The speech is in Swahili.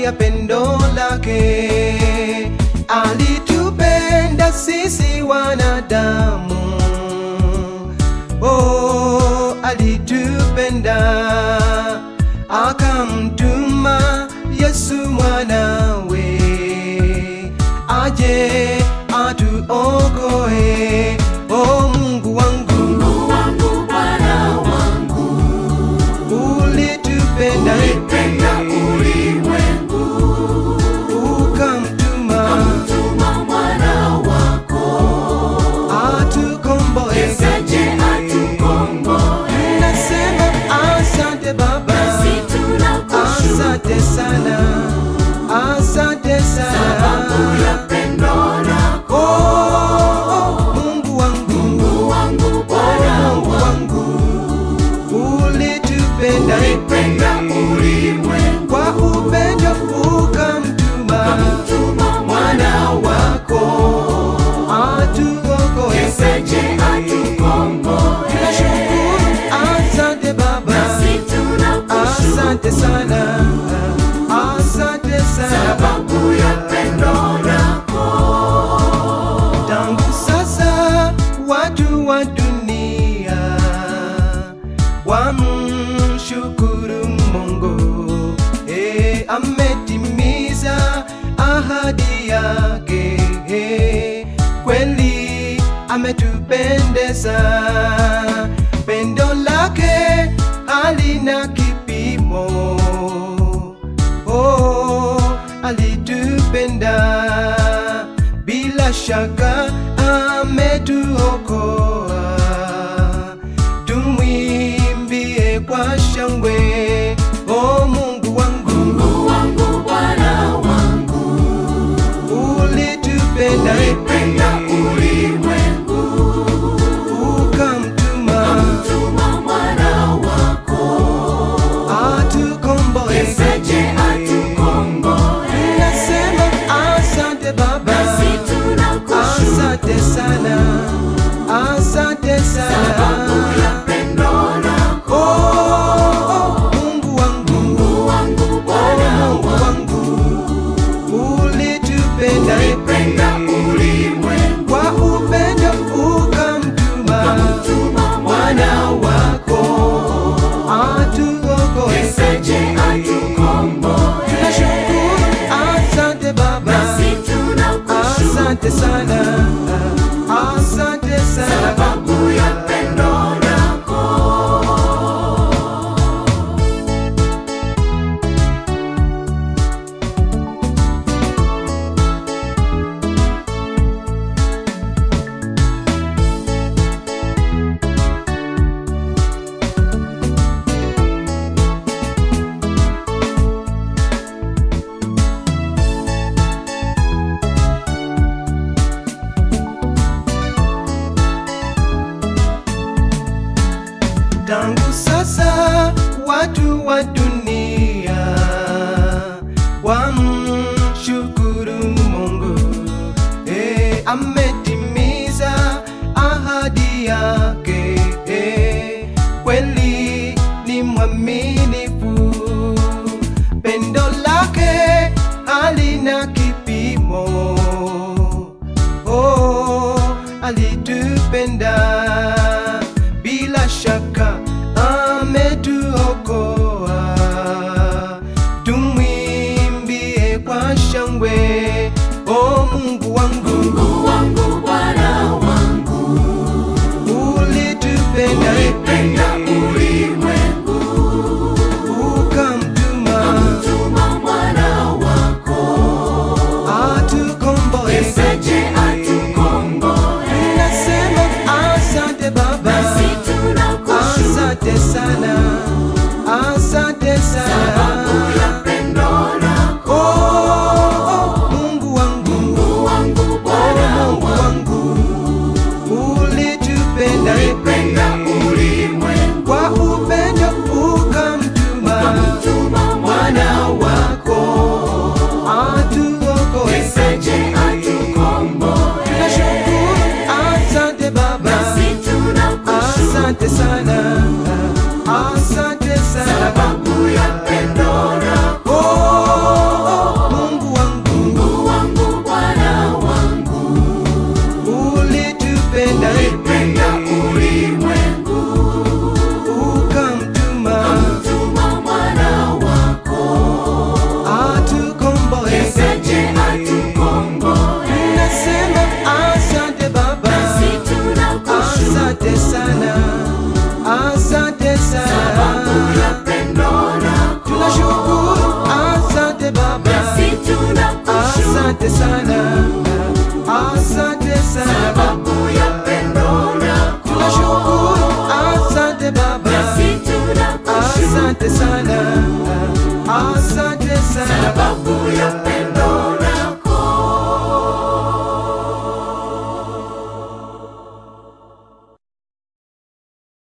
ya pendo lake, alitupenda sisi wanadamu. Oh, alitupenda akamtuma Yesu mwanawe aje atuokoe. Oh Mungu wangu, Mungu wangu, Bwana wangu, ulitupenda ulipenda ulimwengu, ukamtuma tuma mwana wako, atukomboe. yesaje atukomboe. Nasema asante Baba, Nasi tunakushukuru asante sana, asante sababu sana. ya pendo lako. Oh, Mungu wangu, Mungu wangu, Bwana Mungu wangu, wangu, ulitupenda ulipenda ulimwengu, kwa upendo ukamtuma tuma mwana wako, atuokoe. yesaje atukomboe. Tunashukuru, asante Baba, Nasi tunakushukuru asante sana, asante sana. sababu ya pendo lako. Tangu sasa watu wa dunia wamshukuru Mungu, eh, ametimiza ahadi yake, eh, kweli ametupendeza, pendo lake halina kipimo oh, alitupenda bila shaka ametuokoa. Tumwimbie kwa shangwe, oh Mungu wangu, Mungu wangu, Bwana wangu, ulitupenda ulipenda ulimwengu, ukamtuma tuma mwana wako, atukomboe. yesaje atukomboe. Nasema asante Baba, Nasi tunakushukuru asante sana, asante sababu sana. ya pendo lako. Oh, Mungu wangu, Mungu wangu, Bwana Mungu wangu, wangu, ulitupenda ulipenda ulimwengu, kwa upendo ukamtuma tuma mwana wako atuokoe. yesaje atukomboe. Tunashukuru, asante Baba, Nasi tunakushukuru asante sana, asante sana. sababu ya pendo lako. Tangu sasa watu wa dunia